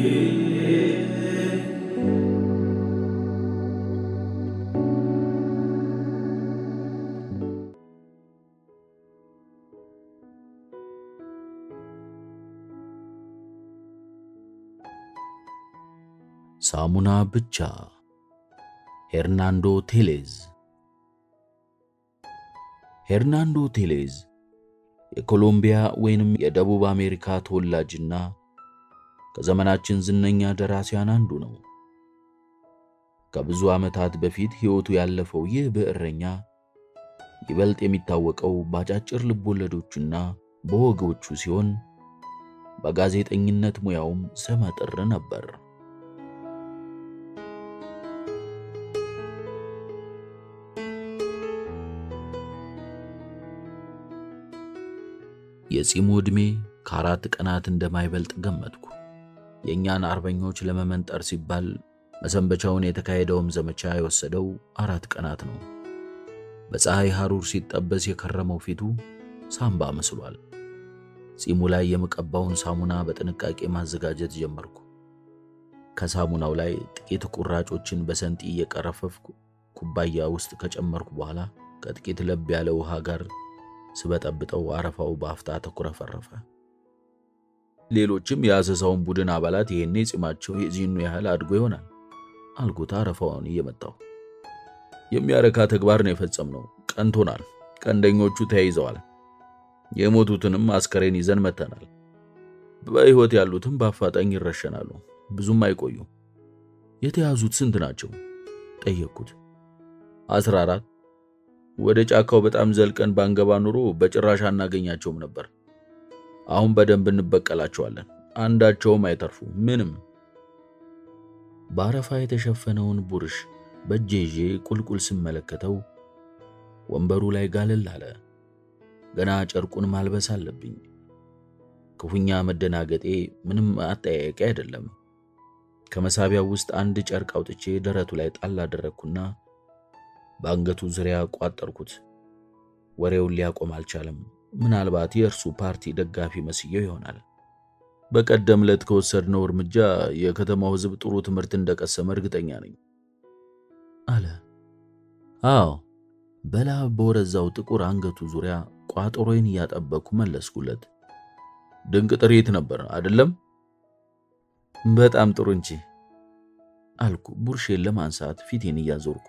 ሳሙና ብቻ ሄርናንዶ ቴሌዝ ሄርናንዶ ቴሌዝ የኮሎምቢያ ወይንም የደቡብ አሜሪካ ተወላጅና ከዘመናችን ዝነኛ ደራሲያን አንዱ ነው። ከብዙ ዓመታት በፊት ሕይወቱ ያለፈው ይህ ብዕረኛ ይበልጥ የሚታወቀው በአጫጭር ልቦለዶቹና በወጎቹ ሲሆን በጋዜጠኝነት ሙያውም ስመጥር ነበር። የጺሙ ዕድሜ ከአራት ቀናት እንደማይበልጥ ገመትኩ። የእኛን አርበኞች ለመመንጠር ሲባል መሰንበቻውን የተካሄደውም ዘመቻ የወሰደው አራት ቀናት ነው። በፀሐይ ሐሩር ሲጠበስ የከረመው ፊቱ ሳምባ መስሏል። ጺሙ ላይ የምቀባውን ሳሙና በጥንቃቄ ማዘጋጀት ጀመርኩ። ከሳሙናው ላይ ጥቂት ቁራጮችን በሰንጢ እየቀረፈፍኩ ኩባያ ውስጥ ከጨመርኩ በኋላ ከጥቂት ለብ ያለ ውሃ ጋር ስበጠብጠው አረፋው በአፍታ ተኩረፈረፈ። ሌሎችም የአሰሳውን ቡድን አባላት ይሄኔ ጺማቸው የዚህኑ ያህል አድጎ ይሆናል አልኩት አረፋውን እየመጣው። የሚያረካ ተግባር ነው የፈጸምነው። ቀንቶናል። ቀንደኞቹ ተያይዘዋል። የሞቱትንም አስከሬን ይዘን መተናል። በሕይወት ያሉትም በአፋጣኝ ይረሸናሉ። ብዙም አይቆዩ። የተያዙት ስንት ናቸው? ጠየቅኩት። አስራ አራት ወደ ጫካው በጣም ዘልቀን ባንገባ ኑሮ በጭራሽ አናገኛቸውም ነበር። አሁን በደንብ እንበቀላቸዋለን። አንዳቸውም አይተርፉ። ምንም። በአረፋ የተሸፈነውን ቡርሽ በእጄ ይዤ ቁልቁል ስመለከተው ወንበሩ ላይ ጋለል አለ። ገና ጨርቁን ማልበስ አለብኝ። ክፉኛ መደናገጤ ምንም አጠያያቂ አይደለም። ከመሳቢያው ውስጥ አንድ ጨርቅ አውጥቼ ደረቱ ላይ ጣል አደረግኩና በአንገቱ ዙሪያ ቋጠርኩት። ወሬውን ሊያቆም አልቻለም። ምናልባት የእርሱ ፓርቲ ደጋፊ መስየው ይሆናል። በቀደም ዕለት ከወሰድነው እርምጃ የከተማው ሕዝብ ጥሩ ትምህርት እንደቀሰመ እርግጠኛ ነኝ አለ። አዎ፣ በላብ በወረዛው ጥቁር አንገቱ ዙሪያ ቋጠሮዬን እያጠበቅኩ መለስኩለት። ድንቅ ጥሪት ነበር አይደለም? በጣም ጥሩ እንጂ አልኩ ቡርሼን ለማንሳት ፊቴን እያዞርኩ።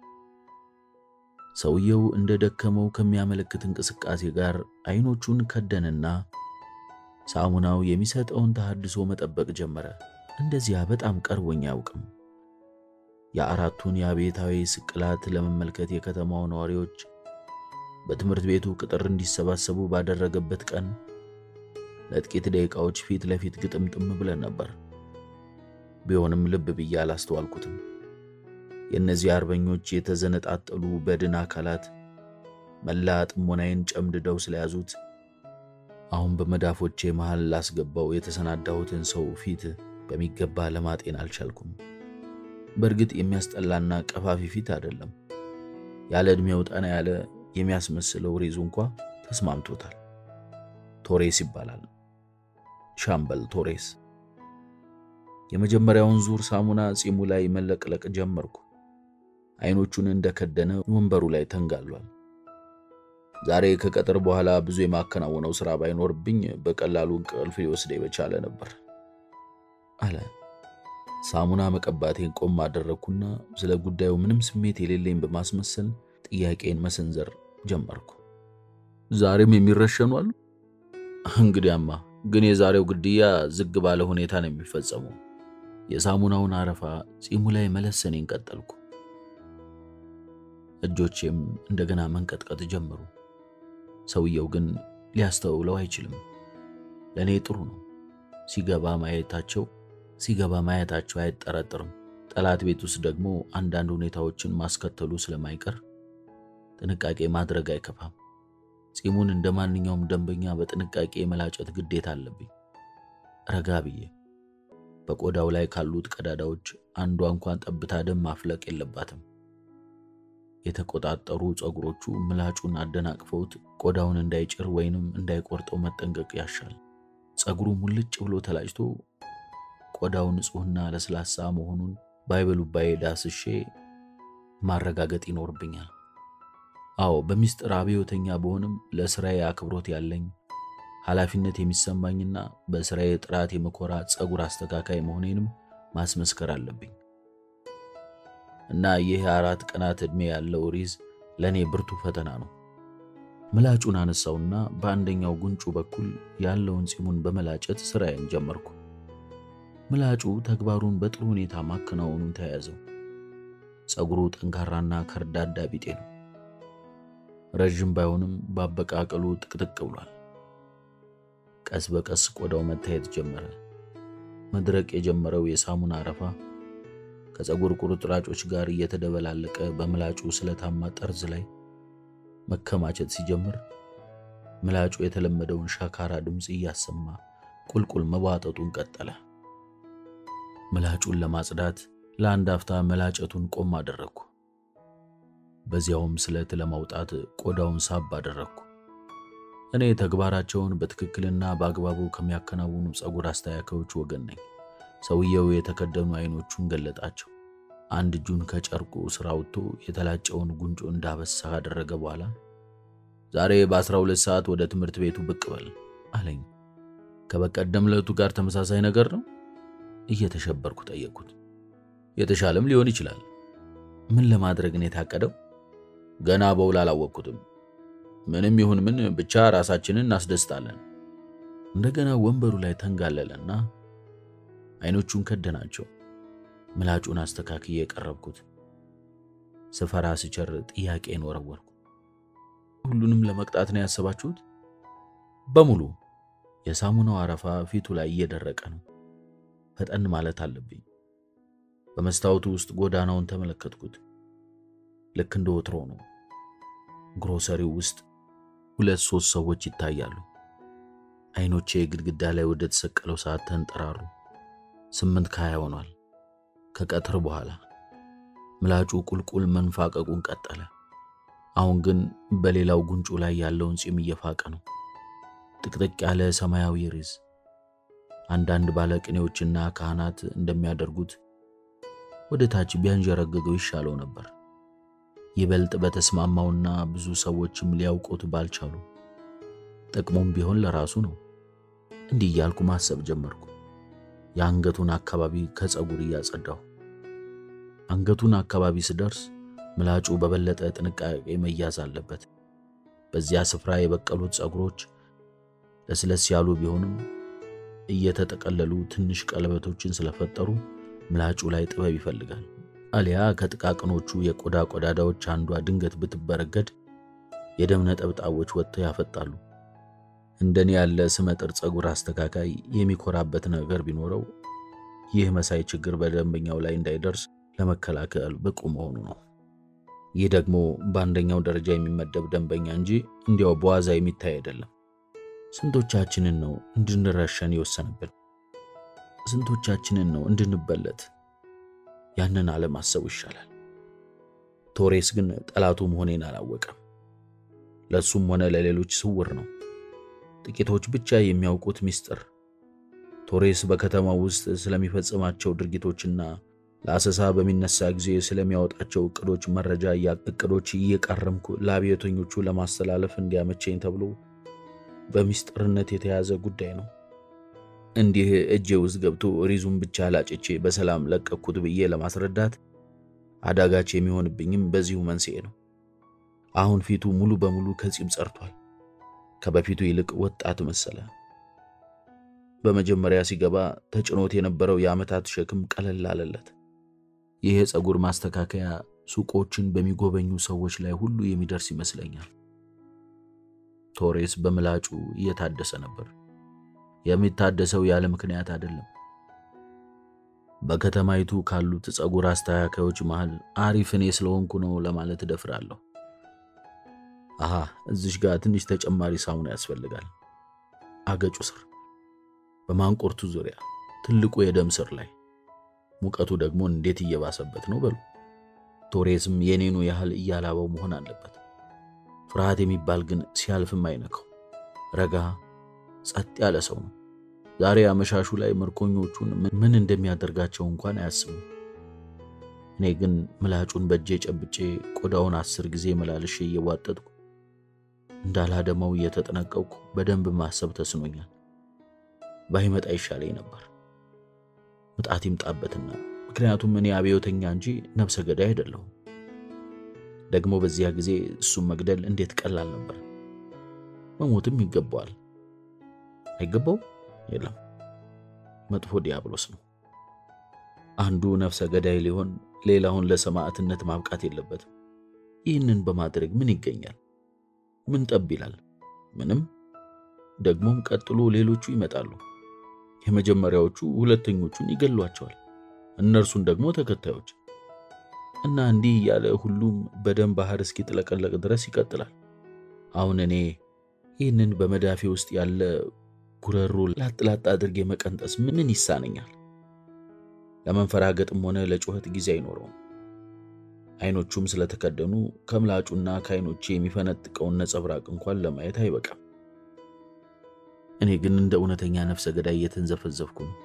ሰውየው እንደ ደከመው ከሚያመለክት እንቅስቃሴ ጋር አይኖቹን ከደንና ሳሙናው የሚሰጠውን ተሐድሶ መጠበቅ ጀመረ። እንደዚያ በጣም ቀርቦኝ አያውቅም። የአራቱን የአብዮታዊ ስቅላት ለመመልከት የከተማው ነዋሪዎች በትምህርት ቤቱ ቅጥር እንዲሰባሰቡ ባደረገበት ቀን ለጥቂት ደቂቃዎች ፊት ለፊት ግጥምጥም ብለን ነበር። ቢሆንም ልብ ብዬ አላስተዋልኩትም። የእነዚህ አርበኞች የተዘነጣጠሉ በድን አካላት መላ ጥሞናዬን ጨምድደው ስለያዙት አሁን በመዳፎቼ መሃል ላስገባው የተሰናዳሁትን ሰው ፊት በሚገባ ለማጤን አልቻልኩም። በእርግጥ የሚያስጠላና ቀፋፊ ፊት አይደለም። ያለ ዕድሜው ጠና ያለ የሚያስመስለው ሬዙ እንኳ ተስማምቶታል። ቶሬስ ይባላል። ሻምበል ቶሬስ። የመጀመሪያውን ዙር ሳሙና ጺሙ ላይ መለቅለቅ ጀመርኩ። አይኖቹን እንደከደነ ወንበሩ ላይ ተንጋሏል። ዛሬ ከቀጥር በኋላ ብዙ የማከናወነው ሥራ ባይኖርብኝ በቀላሉ እንቅልፍ ሊወስደኝ በቻለ ነበር አለ። ሳሙና መቀባቴን ቆም አደረግኩና ስለ ጉዳዩ ምንም ስሜት የሌለኝ በማስመሰል ጥያቄን መሰንዘር ጀመርኩ። ዛሬም የሚረሸኑ አሉ? እንግዲያማ ግን የዛሬው ግድያ ዝግ ባለ ሁኔታ ነው የሚፈጸመው። የሳሙናውን አረፋ ጺሙ ላይ መለሰኔን ቀጠልኩ። እጆቼም እንደገና መንቀጥቀጥ ጀመሩ። ሰውየው ግን ሊያስተውለው አይችልም። ለእኔ ጥሩ ነው። ሲገባ ማየታቸው ሲገባ ማየታቸው አይጠረጥርም። ጠላት ቤት ውስጥ ደግሞ አንዳንድ ሁኔታዎችን ማስከተሉ ስለማይቀር ጥንቃቄ ማድረግ አይከፋም። ጺሙን እንደ ማንኛውም ደንበኛ በጥንቃቄ የመላጨት ግዴታ አለብኝ። ረጋ ብዬ በቆዳው ላይ ካሉት ቀዳዳዎች አንዷ እንኳን ጠብታ ደም ማፍለቅ የለባትም። የተቆጣጠሩ ፀጉሮቹ ምላጩን አደናቅፈውት ቆዳውን እንዳይጭር ወይንም እንዳይቆርጠው መጠንቀቅ ያሻል። ፀጉሩ ሙልጭ ብሎ ተላጭቶ ቆዳው ንጹሕና ለስላሳ መሆኑን ባይበሉባዬ ዳስሼ ማረጋገጥ ይኖርብኛል። አዎ በሚስጥር አብዮተኛ በሆንም ለስራዬ አክብሮት ያለኝ ኃላፊነት የሚሰማኝና በስራዬ ጥራት የመኮራ ፀጉር አስተካካይ መሆኔንም ማስመስከር አለብኝ እና ይህ የአራት ቀናት ዕድሜ ያለው ሪዝ ለእኔ ብርቱ ፈተና ነው። ምላጩን አነሳውና በአንደኛው ጉንጩ በኩል ያለውን ፂሙን በመላጨት ስራዬን ጀመርኩ። ምላጩ ተግባሩን በጥሩ ሁኔታ ማከናወኑን ተያያዘው። ፀጉሩ ጠንካራና ከርዳዳ ቢጤ ነው። ረዥም ባይሆንም በአበቃቀሉ ጥቅጥቅ ብሏል። ቀስ በቀስ ቆዳው መታየት ጀመረ። መድረቅ የጀመረው የሳሙና አረፋ ከፀጉር ቁርጥራጮች ጋር እየተደበላለቀ በምላጩ ስለታማ ጠርዝ ላይ መከማቸት ሲጀምር ምላጩ የተለመደውን ሻካራ ድምፅ እያሰማ ቁልቁል መቧጠጡን ቀጠለ። ምላጩን ለማጽዳት ለአንድ አፍታ መላጨቱን ቆም አደረግኩ። በዚያውም ስለት ለማውጣት ቆዳውን ሳብ አደረግኩ። እኔ ተግባራቸውን በትክክልና በአግባቡ ከሚያከናውኑ ፀጉር አስተካካዮች ወገን ነኝ። ሰውየው የተከደኑ አይኖቹን ገለጣቸው። አንድ እጁን ከጨርቁ ስራ አውጥቶ የተላጨውን ጉንጮ እንዳበሳ ካደረገ በኋላ ዛሬ በ12 ሰዓት ወደ ትምህርት ቤቱ ብቅ በል አለኝ። ከበቀደም ዕለቱ ጋር ተመሳሳይ ነገር ነው? እየተሸበርኩ ጠየቅኩት። የተሻለም ሊሆን ይችላል። ምን ለማድረግ ነው የታቀደው? ገና በውል አላወቅኩትም። ምንም ይሁን ምን ብቻ ራሳችንን እናስደስታለን። እንደገና ወንበሩ ላይ ተንጋለለና አይኖቹን ከደናቸው። ምላጩን አስተካክዬ የቀረብኩት ስፈራ ስቸር ጥያቄን ወረወርኩ። ሁሉንም ለመቅጣት ነው ያሰባችሁት? በሙሉ። የሳሙናው አረፋ ፊቱ ላይ እየደረቀ ነው። ፈጠን ማለት አለብኝ። በመስታወቱ ውስጥ ጎዳናውን ተመለከትኩት። ልክ እንደ ወትሮ ነው። ግሮሰሪው ውስጥ ሁለት ሶስት ሰዎች ይታያሉ። አይኖቼ ግድግዳ ላይ ወደ ተሰቀለው ሰዓት ተንጠራሩ። ስምንት ከሀያ ሆኗል። ከቀትር በኋላ ምላጩ ቁልቁል መንፋቀቁን ቀጠለ። አሁን ግን በሌላው ጉንጩ ላይ ያለውን ፂም እየፋቀ ነው። ጥቅጥቅ ያለ ሰማያዊ ሪዝ። አንዳንድ ባለቅኔዎችና ካህናት እንደሚያደርጉት ወደ ታች ቢያንዠረግገው ይሻለው ነበር። ይበልጥ በተስማማውና ብዙ ሰዎችም ሊያውቁት ባልቻሉ ጥቅሙም ቢሆን ለራሱ ነው። እንዲህ እያልኩ ማሰብ ጀመርኩ። የአንገቱን አካባቢ ከፀጉር እያጸዳሁ አንገቱን አካባቢ ስደርስ ምላጩ በበለጠ ጥንቃቄ መያዝ አለበት። በዚያ ስፍራ የበቀሉት ፀጉሮች ለስለስ ያሉ ቢሆንም እየተጠቀለሉ ትንሽ ቀለበቶችን ስለፈጠሩ ምላጩ ላይ ጥበብ ይፈልጋል። አሊያ ከጥቃቅኖቹ የቆዳ ቆዳዳዎች አንዷ ድንገት ብትበረገድ የደም ነጠብጣቦች ወጥተው ያፈጣሉ። እንደኔ ያለ ስመጥር ፀጉር አስተካካይ የሚኮራበት ነገር ቢኖረው ይህ መሳይ ችግር በደንበኛው ላይ እንዳይደርስ ለመከላከል ብቁ መሆኑ ነው። ይህ ደግሞ በአንደኛው ደረጃ የሚመደብ ደንበኛ እንጂ እንዲያው በዋዛ የሚታይ አይደለም። ስንቶቻችንን ነው እንድንረሸን የወሰነብን? ስንቶቻችንን ነው እንድንበለት? ያንን አለማሰቡ ይሻላል። ቶሬስ ግን ጠላቱ መሆኔን አላወቀም። ለእሱም ሆነ ለሌሎች ስውር ነው። ጥቂቶች ብቻ የሚያውቁት ምስጢር። ቶሬስ በከተማው ውስጥ ስለሚፈጽማቸው ድርጊቶችና ለአሰሳ በሚነሳ ጊዜ ስለሚያወጣቸው እቅዶች መረጃ እቅዶች እየቃረምኩ ለአብዮተኞቹ ለማስተላለፍ እንዲያመቸኝ ተብሎ በምስጢርነት የተያዘ ጉዳይ ነው። እንዲህ እጄ ውስጥ ገብቶ ሪዙን ብቻ ላጭቼ በሰላም ለቀኩት ብዬ ለማስረዳት አዳጋች የሚሆንብኝም በዚሁ መንስኤ ነው። አሁን ፊቱ ሙሉ በሙሉ ከጺም ጸርቷል። ከበፊቱ ይልቅ ወጣት መሰለ። በመጀመሪያ ሲገባ ተጭኖት የነበረው የዓመታት ሸክም ቀለል አለለት። ይህ የፀጉር ማስተካከያ ሱቆችን በሚጎበኙ ሰዎች ላይ ሁሉ የሚደርስ ይመስለኛል። ቶሬስ በምላጩ እየታደሰ ነበር። የሚታደሰው ያለ ምክንያት አይደለም። በከተማይቱ ካሉት ፀጉር አስተካካዮች መሃል አሪፍ እኔ ስለሆንኩ ነው ለማለት እደፍራለሁ። አሃ እዚሽ ጋር ትንሽ ተጨማሪ ሳሙና ያስፈልጋል። አገጩ ስር፣ በማንቆርቱ ዙሪያ፣ ትልቁ የደም ስር ላይ። ሙቀቱ ደግሞ እንዴት እየባሰበት ነው በሉ። ቶሬስም የኔኑ ያህል እያላበው መሆን አለበት። ፍርሃት የሚባል ግን ሲያልፍም አይነካው። ረጋ ጸጥ ያለ ሰው ነው። ዛሬ አመሻሹ ላይ ምርኮኞቹን ምን እንደሚያደርጋቸው እንኳን አያስቡም። እኔ ግን ምላጩን በእጄ ጨብጬ ቆዳውን አስር ጊዜ መላልሼ እየዋጠጥኩ እንዳላደማው እየተጠነቀቅኩ በደንብ ማሰብ ተስኖኛል። ባይመጣ ይሻለኝ ነበር። ምጣት ይምጣበትና፣ ምክንያቱም እኔ አብዮተኛ እንጂ ነፍሰ ገዳይ አይደለሁም። ደግሞ በዚያ ጊዜ እሱም መግደል እንዴት ቀላል ነበር። መሞትም ይገባዋል። አይገባው? የለም፣ መጥፎ ዲያብሎስ ነው። አንዱ ነፍሰ ገዳይ ሊሆን ሌላውን ለሰማዕትነት ማብቃት የለበትም። ይህንን በማድረግ ምን ይገኛል? ምን ጠብ ይላል? ምንም። ደግሞም ቀጥሎ ሌሎቹ ይመጣሉ። የመጀመሪያዎቹ ሁለተኞቹን ይገሏቸዋል፣ እነርሱን ደግሞ ተከታዮች እና እንዲህ እያለ ሁሉም በደም ባህር እስኪጥለቀለቅ ድረስ ይቀጥላል። አሁን እኔ ይህንን በመዳፌ ውስጥ ያለ ጉረሮ ላጥላጥ አድርጌ መቀንጠስ ምን ይሳነኛል? ለመንፈራገጥም ሆነ ለጩኸት ጊዜ አይኖረውም። አይኖቹም ስለተከደኑ ከምላጩና ከአይኖቼ የሚፈነጥቀውን ነጸብራቅ እንኳን ለማየት አይበቃም። እኔ ግን እንደ እውነተኛ ነፍሰ ገዳይ እየተንዘፈዘፍኩ ነው።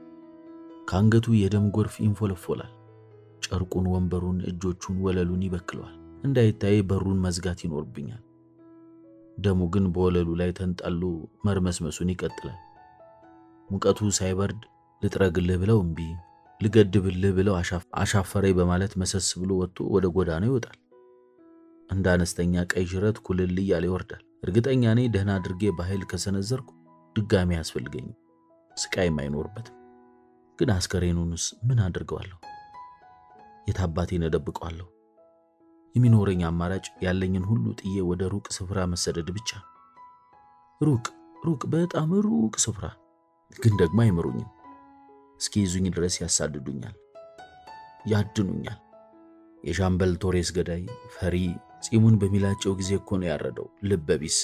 ከአንገቱ የደም ጎርፍ ይንፎለፎላል። ጨርቁን፣ ወንበሩን፣ እጆቹን፣ ወለሉን ይበክለዋል። እንዳይታይ በሩን መዝጋት ይኖርብኛል። ደሙ ግን በወለሉ ላይ ተንጣሎ መርመስመሱን ይቀጥላል። ሙቀቱ ሳይበርድ ልጥረግልህ ብለው እምቢ፣ ልገድብልህ ብለው አሻፈረኝ በማለት መሰስ ብሎ ወጥቶ ወደ ጎዳናው ይወጣል። እንደ አነስተኛ ቀይ ዥረት ኩልል እያለ ይወርዳል። እርግጠኛ ነኝ ደህና አድርጌ በኃይል ከሰነዘርኩ ድጋሚ አያስፈልገኝም፣ ስቃይም አይኖርበትም። ግን አስከሬኑንስ ምን አድርገዋለሁ? የት አባቴን እደብቀዋለሁ? የሚኖረኝ አማራጭ ያለኝን ሁሉ ጥዬ ወደ ሩቅ ስፍራ መሰደድ ብቻ። ሩቅ ሩቅ፣ በጣም ሩቅ ስፍራ። ግን ደግሞ አይምሩኝም። እስኪ ይዙኝ ድረስ ያሳድዱኛል፣ ያድኑኛል። የሻምበል ቶሬስ ገዳይ ፈሪ ጺሙን በሚላጨው ጊዜ እኮ ነው ያረደው፣ ልበ ቢስ።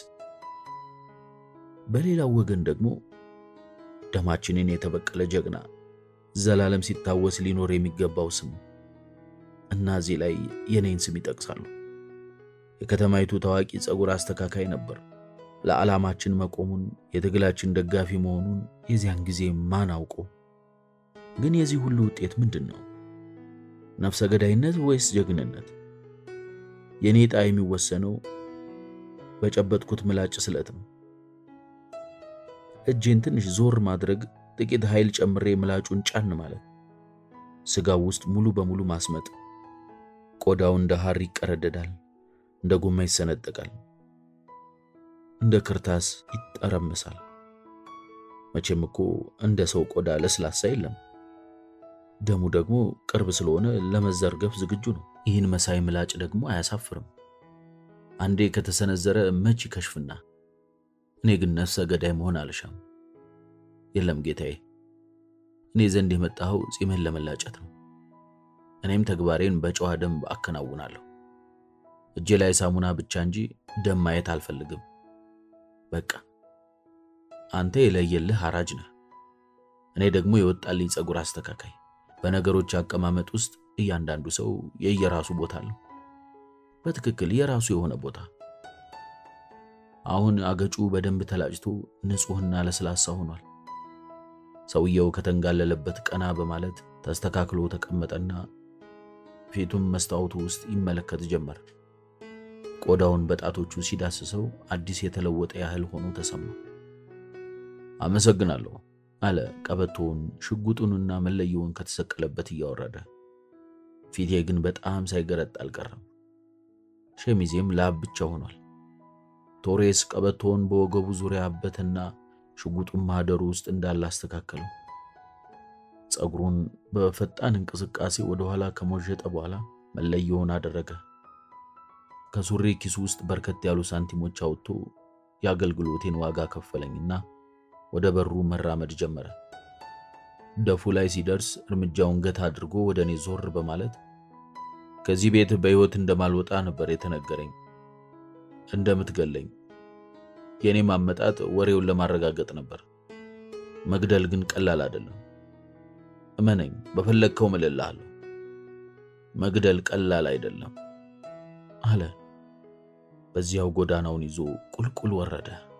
በሌላው ወገን ደግሞ ደማችንን የተበቀለ ጀግና ዘላለም ሲታወስ ሊኖር የሚገባው ስም እና እዚህ ላይ የኔን ስም ይጠቅሳሉ። የከተማይቱ ታዋቂ ፀጉር አስተካካይ ነበር። ለዓላማችን መቆሙን የትግላችን ደጋፊ መሆኑን የዚያን ጊዜ ማን አውቆ። ግን የዚህ ሁሉ ውጤት ምንድን ነው? ነፍሰ ገዳይነት ወይስ ጀግንነት? የእኔ ዕጣ የሚወሰነው በጨበጥኩት ምላጭ ስለት ነው። እጄን ትንሽ ዞር ማድረግ፣ ጥቂት ኃይል ጨምሬ ምላጩን ጫን ማለት፣ ስጋው ውስጥ ሙሉ በሙሉ ማስመጥ። ቆዳው እንደ ሐር ይቀረደዳል፣ እንደ ጎማ ይሰነጠቃል፣ እንደ ክርታስ ይጠረምሳል። መቼም እኮ እንደ ሰው ቆዳ ለስላሳ የለም። ደሙ ደግሞ ቅርብ ስለሆነ ለመዘርገፍ ዝግጁ ነው። ይህን መሳይ ምላጭ ደግሞ አያሳፍርም። አንዴ ከተሰነዘረ መች ይከሽፍና። እኔ ግን ነፍሰ ገዳይ መሆን አልሻም። የለም ጌታዬ፣ እኔ ዘንድ የመጣኸው ጺምህን ለመላጨት ነው። እኔም ተግባሬን በጨዋ ደንብ አከናውናለሁ። እጄ ላይ ሳሙና ብቻ እንጂ ደም ማየት አልፈልግም። በቃ አንተ የለየልህ አራጅ ነህ፣ እኔ ደግሞ የወጣልኝ ፀጉር አስተካካይ። በነገሮች አቀማመጥ ውስጥ እያንዳንዱ ሰው የየራሱ ቦታ አለው፣ በትክክል የራሱ የሆነ ቦታ። አሁን አገጩ በደንብ ተላጭቶ ንጹሕና ለስላሳ ሆኗል። ሰውየው ከተንጋለለበት ቀና በማለት ተስተካክሎ ተቀመጠና ፊቱም መስታወቱ ውስጥ ይመለከት ጀመር። ቆዳውን በጣቶቹ ሲዳስሰው አዲስ የተለወጠ ያህል ሆኖ ተሰማ። አመሰግናለሁ አለ ቀበቶውን ሽጉጡንና መለየውን ከተሰቀለበት እያወረደ። ፊቴ ግን በጣም ሳይገረጥ አልቀረም። ሸሚዜም ላብ ብቻ ሆኗል። ቶሬስ ቀበቶውን በወገቡ ዙሪያ አበትና ሽጉጡን ማህደሩ ውስጥ እንዳለ አስተካከለው። ፀጉሩን በፈጣን እንቅስቃሴ ወደ ኋላ ከሞዠጠ በኋላ መለየውን አደረገ። ከሱሪ ኪሱ ውስጥ በርከት ያሉ ሳንቲሞች አውጥቶ የአገልግሎቴን ዋጋ ከፈለኝና ወደ በሩ መራመድ ጀመረ። ደፉ ላይ ሲደርስ እርምጃውን ገታ አድርጎ ወደ እኔ ዞር በማለት ከዚህ ቤት በሕይወት እንደማልወጣ ነበር የተነገረኝ፣ እንደምትገለኝ። የእኔም አመጣጥ ወሬውን ለማረጋገጥ ነበር። መግደል ግን ቀላል አይደለም። እመነኝ፣ በፈለግከው እምልልሃለሁ። መግደል ቀላል አይደለም አለ። በዚያው ጎዳናውን ይዞ ቁልቁል ወረደ።